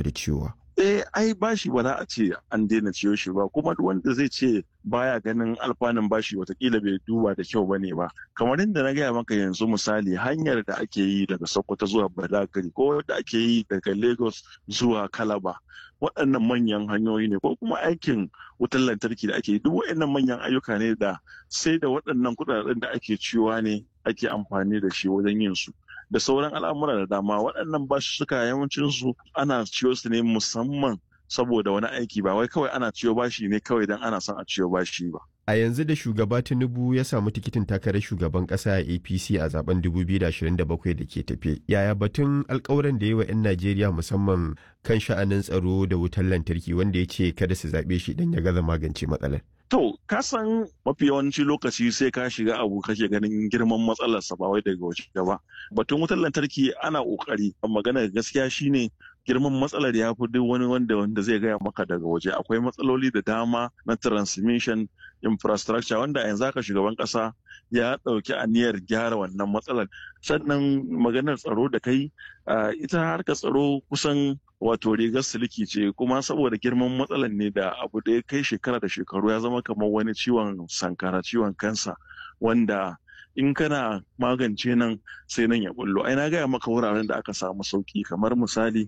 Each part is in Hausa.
gaba da ciwowa eh ai bashi ba za a ce an daina ciyo shi ba kuma duk wanda zai ce baya ganin alfanun bashi watakila bai duba da kyau bane ba kamar inda na gaya maka yanzu misali hanyar da ake yi daga sokoto zuwa badagari ko da ake yi daga lagos zuwa kalaba waɗannan manyan hanyoyi ne ko kuma aikin wutar lantarki da ake yi duk waɗannan manyan ayyuka ne da sai da waɗannan kuɗaɗen da ake ciwa ne ake amfani da shi wajen yin su da sauran al'amura da dama waɗannan basussuka yawancin su ana ciyo su ne musamman saboda wani aiki ba wai kawai ana ciyo bashi ne kawai don ana son a ciyo bashi ba. A yanzu da shugaba Tinubu ya samu tikitin takarar shugaban ƙasa a APC a zaben 2027 da ke tafe. Yaya batun alkawuran da yi wa 'yan Najeriya musamman kan sha'anin tsaro da wutar lantarki wanda ya ce kada su zaɓe shi idan ya gaza magance matsalar. To, ka san mafi yawanci lokaci sai ka shiga abu kake ganin girman matsalarsa ba wai daga waje ba. Batun wutar lantarki ana ƙoƙari, magana gaskiya shine girman matsalar ya fi duk wani wanda wanda zai gaya maka daga waje akwai matsaloli da dama na transmission infrastructure wanda yanzu haka shugaban kasa ya ɗauki aniyar gyara wannan matsalar sannan maganar tsaro da kai ita harkar tsaro kusan wato rigar siliki ce kuma saboda girman matsalar ne da abu da ya kai shekara da shekaru ya zama kamar wani ciwon sankara ciwon kansa wanda in kana magance nan sai nan ya bullo ai na gaya maka wuraren da aka samu sauki kamar misali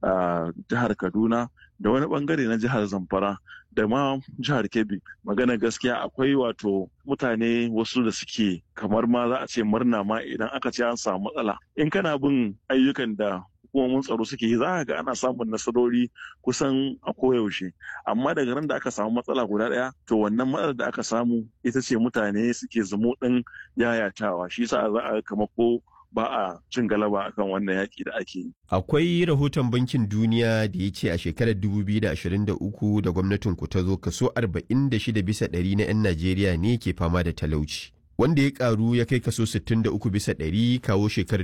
a jihar kaduna da wani bangare na jihar zamfara da ma jihar kebbi magana gaskiya akwai wato mutane wasu da suke kamar ma za a ce murna ma idan aka ce an samu matsala in kana bin ayyukan da hukumomin tsaro suke yi za ga ana samun nasarori kusan a koyaushe amma daga ran da aka samu matsala guda ɗaya to wannan matsalar da aka samu ita ce mutane suke zumo ɗin yayatawa shi yasa za a kama ko ba a cin galaba akan wannan yaƙi da ake yi. Akwai rahoton bankin duniya da ya ce a shekarar 2023 da gwamnatin ku ta zo kaso 46 bisa ɗari na 'yan Najeriya ne ke fama da talauci. Wanda ya karu ya kai kaso 63 bisa ɗari kawo shekarar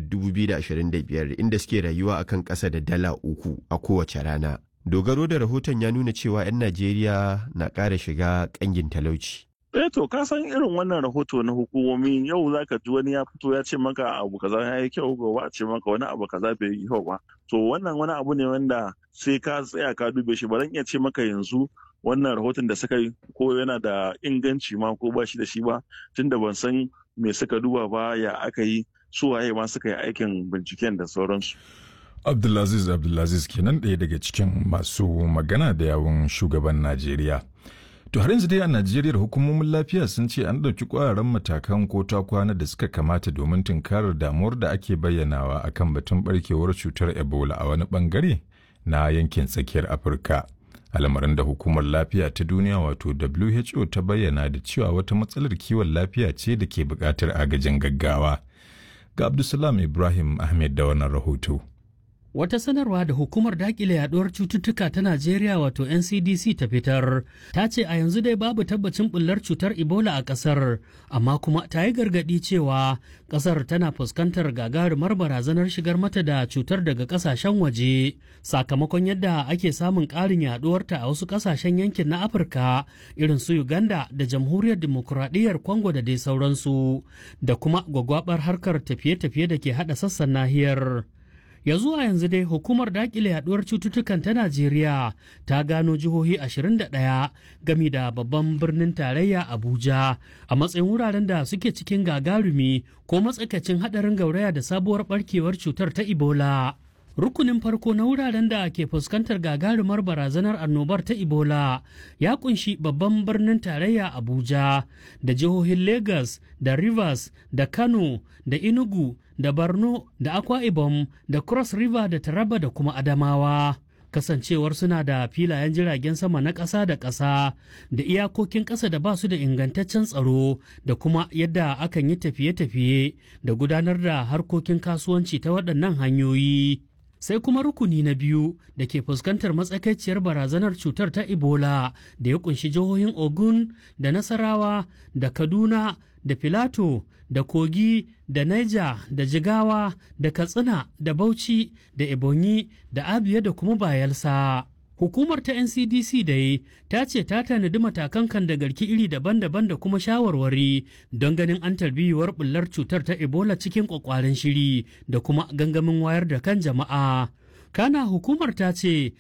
2025 inda suke rayuwa akan ƙasa da dala uku a kowace rana. Dogaro da rahoton ya nuna cewa 'yan Najeriya na ƙara shiga ƙangin talauci. Eh to ka san irin wannan rahoto na hukumomi yau za ka ji wani ya fito ya ce maka abu kaza ya yi kyau gobe a ce maka wani abu kaza bai yi kyau ba. To wannan wani abu ne wanda sai ka tsaya ka dube shi ba zan iya ce maka yanzu wannan rahoton da suka yi ko yana da inganci ma ko ba shi da shi ba tunda ban san me suka duba ba ya aka yi su waye ma suka yi aikin binciken da sauransu. Abdulaziz Abdulaziz kenan ɗaya daga cikin masu magana da yawun shugaban Najeriya. To har yanzu dai a Najeriya hukumomin lafiya sun ce an ɗauki ƙwararren matakan ko ta kwana da suka kamata domin tunkarar damuwar da ake bayyanawa akan batun barkewar cutar Ebola a wani bangare na yankin tsakiyar Afirka. Al'amarin da hukumar lafiya ta duniya wato WHO ta bayyana da cewa wata matsalar kiwon lafiya ce da ke buƙatar agajin gaggawa. Ga Abdulsalam Ibrahim Ahmed da wannan rahoto. Wata sanarwa da hukumar dakile yaduwar cututtuka ta Najeriya wato NCDC ta fitar ta ce a yanzu dai babu tabbacin bullar cutar Ebola a ƙasar, amma kuma ta yi gargaɗi cewa ƙasar tana fuskantar gagarumar barazanar shigar mata da cutar daga ƙasashen waje sakamakon yadda ake samun ƙarin yaduwarta a wasu ƙasashen yankin na Afirka irin su Uganda da Jamhuriyar Dimokuraɗiyyar Congo da dai sauransu da kuma gwagwabar harkar tafiye-tafiye da ke haɗa sassan nahiyar. ya zuwa yanzu dai hukumar dakile yaduwar cututtukan ta najeriya ta gano jihohi 21 gami da babban birnin tarayya abuja a matsayin wuraren da suke cikin gagarumi ko matsakaicin hadarin gauraya da sabuwar barkewar cutar ta ebola rukunin farko na wuraren da ke fuskantar gagarumar barazanar annobar ta ebola ya kunshi babban birnin tarayya abuja da jihohin lagos da rivers da kano da enugu da borno da akwa ibom da cross river da taraba da kuma adamawa kasancewar suna da filayen jiragen sama na ƙasa da ƙasa da iyakokin ƙasa da ba su da ingantaccen tsaro da kuma yadda akan yi tafiye-tafiye da gudanar da harkokin kasuwanci ta waɗannan hanyoyi sai kuma rukuni na biyu da ke fuskantar matsakaiciyar barazanar cutar ta ebola da ya kunshi jihohin ogun da nasarawa da kaduna da filato da kogi da niger da jigawa da katsina da bauchi da ebonyi da abia da kuma bayelsa hukumar ta ncdc dai ta ce ta tanadi matakan kan da garki iri daban-daban da kuma shawarwari don ganin an tarbiyuwar bullar cutar ta ebola cikin kwakwaren shiri da kuma gangamin wayar da kan jama'a kana hukumar ta ce